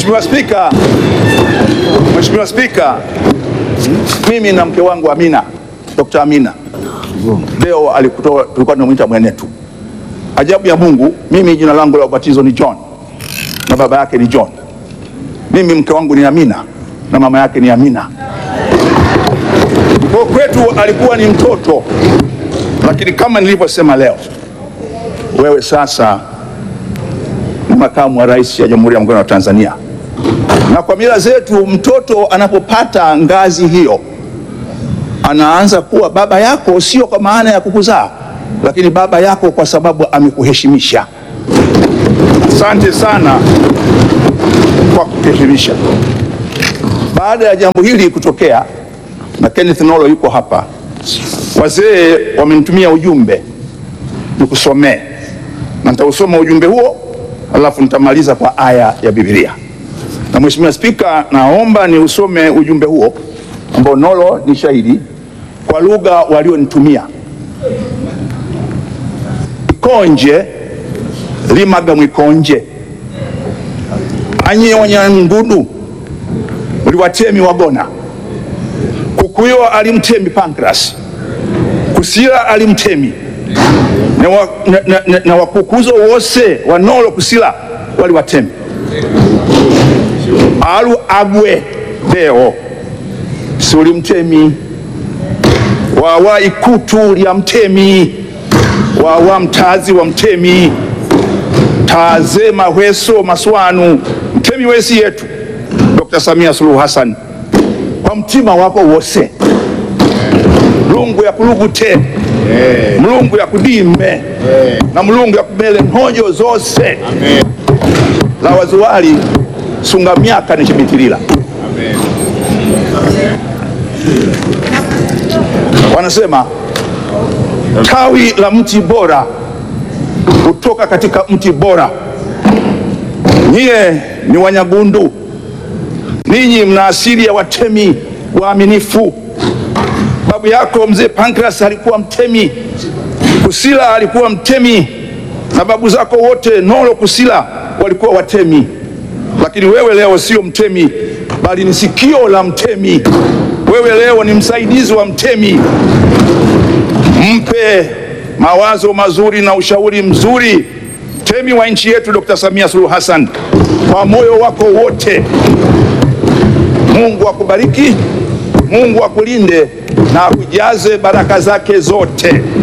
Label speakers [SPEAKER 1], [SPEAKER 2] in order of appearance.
[SPEAKER 1] Mheshimiwa Spika, Mheshimiwa Spika, mimi na mke wangu Amina, Dr. Amina leo alikutoa, tulikuwa tunamwita mwenetu. Ajabu ya Mungu, mimi jina langu la ubatizo ni John na baba yake ni John. Mimi mke wangu ni Amina na mama yake ni Amina. Kwa kwetu alikuwa ni mtoto, lakini kama nilivyosema leo, wewe sasa ni makamu wa rais ya Jamhuri ya Muungano wa Tanzania, na kwa mila zetu mtoto anapopata ngazi hiyo anaanza kuwa baba yako, sio kwa maana ya kukuzaa, lakini baba yako kwa sababu amekuheshimisha. Asante sana kwa kuheshimisha. Baada ya jambo hili kutokea, na Kenneth Nolo yuko hapa, wazee wamenitumia ujumbe nikusomee, na nitausoma ujumbe huo alafu nitamaliza kwa aya ya Biblia. Na Mheshimiwa Spika, naomba niusome ujumbe huo ambao Nolo ni shahidi kwa lugha walionitumia. Ikonje limaga mwikonje anyonya ngudu uliwatemi wagona kukuyo alimtemi Pancras kusila alimtemi na, wa, na, na, na, na wakukuzo wose wanolo kusila waliwatemi alu agwe leo suli mtemi wawa ikutu lya mtemi wawa mtazi wa mtemi taze mahweso maswanu mtemi wesi yetu Dr. Samia Suluhu Hassan kwa mtima wako wose mlungu ya kulugute mlungu ya kudime na mlungu ya kumele nhojo zose la waziwali sunga myaka nichibitilila wanasema tawi la mti bora kutoka katika mti bora. Nyie ni Wanyagundu, ninyi mna asili ya watemi waaminifu. Babu yako mzee Pancras alikuwa mtemi, Kusila alikuwa mtemi, na babu zako wote Nolo Kusila walikuwa watemi, lakini wewe leo sio mtemi, bali ni sikio la mtemi. Wewe leo ni msaidizi wa mtemi. Mpe mawazo mazuri na ushauri mzuri mtemi wa nchi yetu Dr. Samia Suluhu Hassan kwa moyo wako wote. Mungu akubariki, Mungu akulinde na akujaze baraka zake zote.